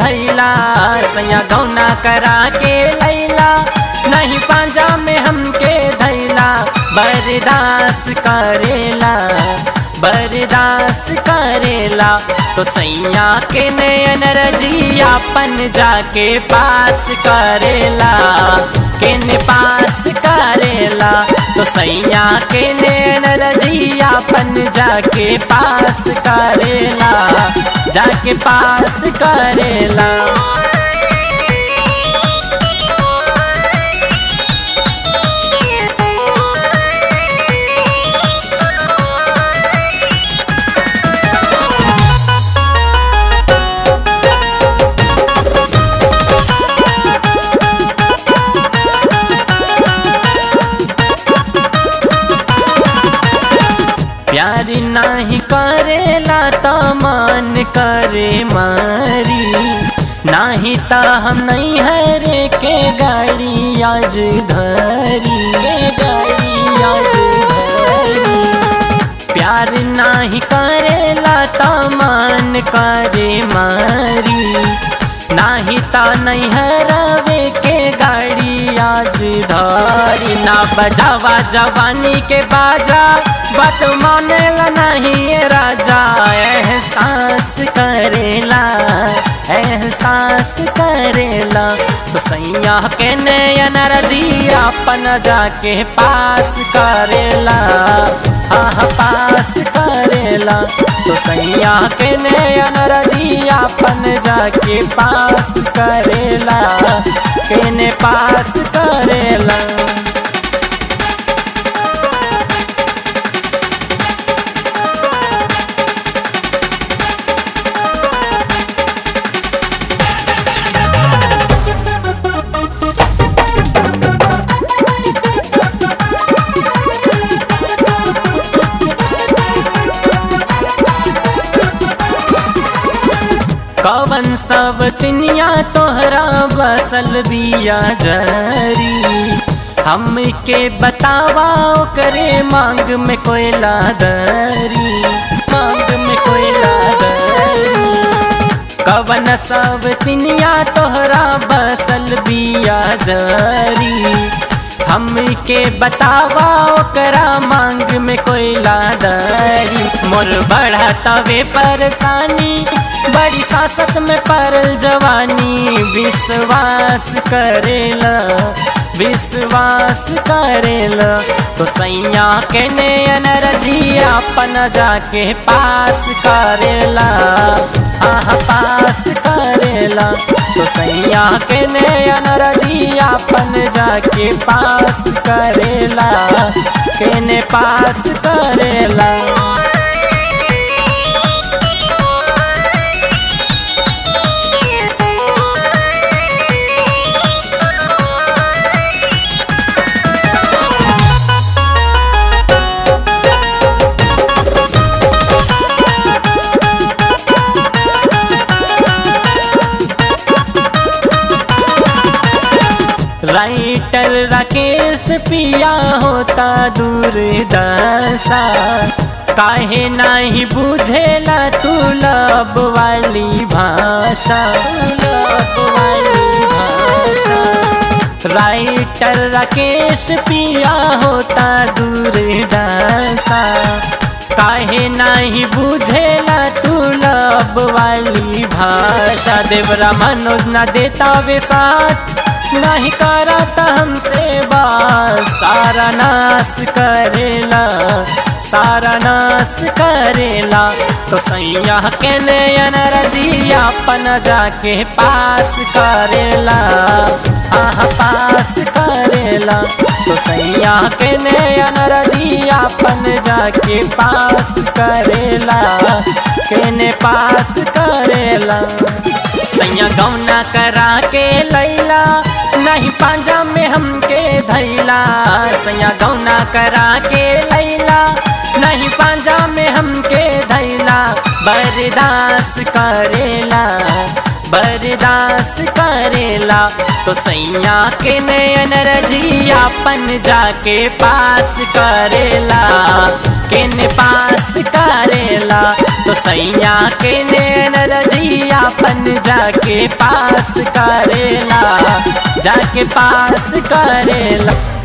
धैला सैया गौना करा के लैला नहीं पांजा में हमके धैला बरदास करेला बरदास करेला तो सैया के नयन रजियापन जाके पास करेला केने पास करेला तो सैया के नयन रजियापन जाके पास करेला जाके पास करेला प्यार नाही करेला त मन करे मारी नाही त हम नहीं हरे के गाड़ी आज धरी के गाड़ी आज धरी प्यार नाही करेला त मन करे मारी नाही त नहीं हरवे के गाड़ी आज धरी ना बजावा जवानी के बाजा बात मानेला नहीं ये राजा एहसास करेला एहसास करेला तो सैया के नयन रजिया अपन जाके पास करेला आह पास करेला तो सैया के नयन रजिया अपन जाके पास करेला केने पास करेला कवन सब तिनिया तोहरा बसल बिया जरी हमके बतावा करे मांग में कोयला दरी मांग में कोयला दरी कवन सब तिनिया तोहरा बसल बिया जरी हमके बतावा ओकरा मांग में कोयला दरी मोर बढ़ा तवे परेशानी बड़ी सासत में परल जवानी विश्वास करेला विश्वास करेला तो सैया के नयन रजिया अपन जाके पास करेला आह पास करेला तो सैया के नयन रजिया अपन जाके पास करेला केने पास करेला राइटर राकेश पिया होता दूर दशा काहे नाही बुझेला तू लब वाली भाषा लब वाली भाषा राइटर राकेश पिया होता दूर दशा काहे नाही बुझेला तू लब वाली भाषा देवरा मनोज न देता वे साथ नहीं करता हमसे बात सारा नाश करेला सारा नाश करेला तो सैया के नयन रजिया अपन जाके पास करेला आह पास करेला तो सैया के नयन रजिया अपन जाके पास करेला केने पास करेला सैया गौना करा के लैला नहीं पांजा में हमके धैला सैया गौना करा के लैला नहीं पांजा में हमके धैला बर्दास करेला बर्दाश्त करेला तो सैया के नयन रजिया पन जाके पास करेला किन पास करेला तो सैया के नयन रजिया पन जाके पास करेला जाके पास करेला